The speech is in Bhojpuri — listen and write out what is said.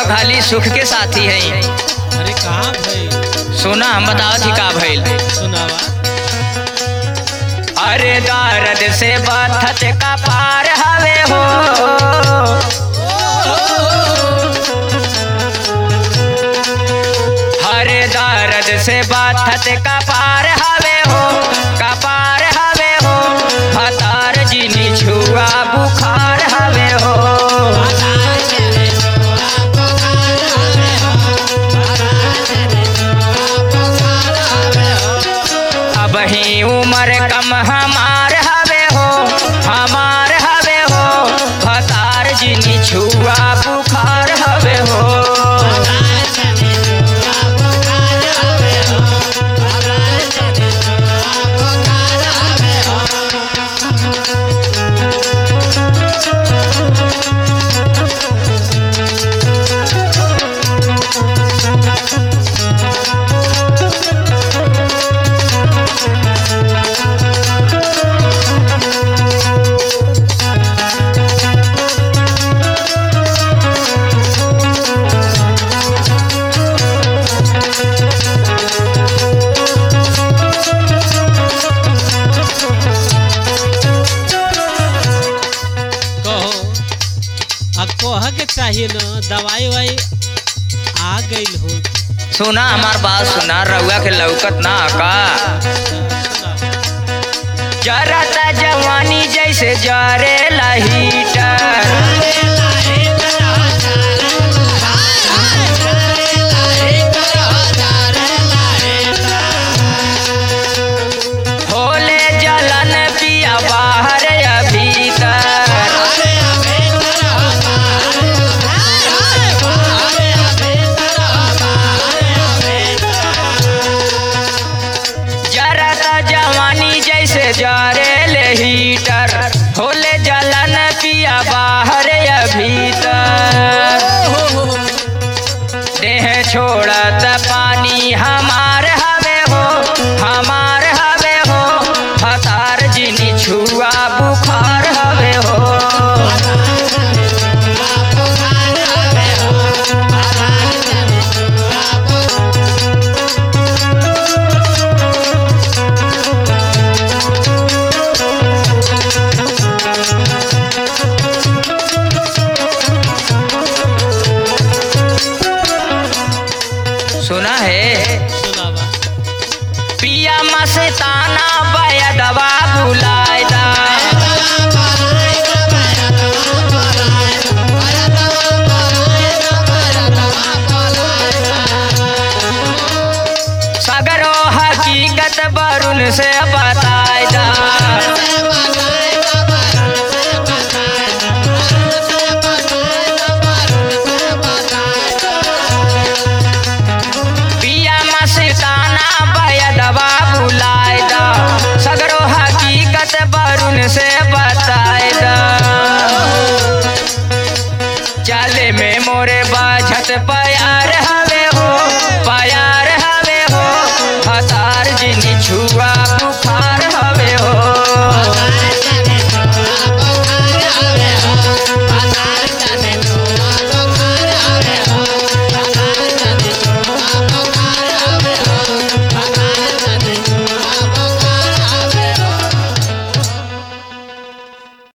खाली सुख के साथी है अरे कहाँ भाई सुना हम बतावत ही का भइल सुनावा अरे दर्द से बथत का पार हवे हो हरे दर्द से बथत का पार हवे हो का पार हवे हो हतार जिनी छुआ बुखार हवे हो अब ही उम्र कम हमार हवे हो हमार हवे हो हतार जिनी छुआ बुखार हवे हो कहो अब कह के चाहिए न दवाई वाई आ गई हो सुना हमार बात सुना रउआ के लौकत ना का जरता जवानी जैसे जरे हीटर होले जलन पिया बाहर या भीतर जरता जवानी जैसे जरे हीटर होले जलन पिया बाहर या भीतर देह छोड़त पानी हमार हवे हो हमार हवे हो हतार जिनी छुआ बुखार हवे हो सुना है सुनावा पिया मस्ताना बयदवा बुलायदा सगरो हकीकत बरुन से बतायदा पिया मस्ताना बयदवा बुलायदा सगरो हकीकत बरुन से बतायदा चले में मोरे बाझत प्यार हवे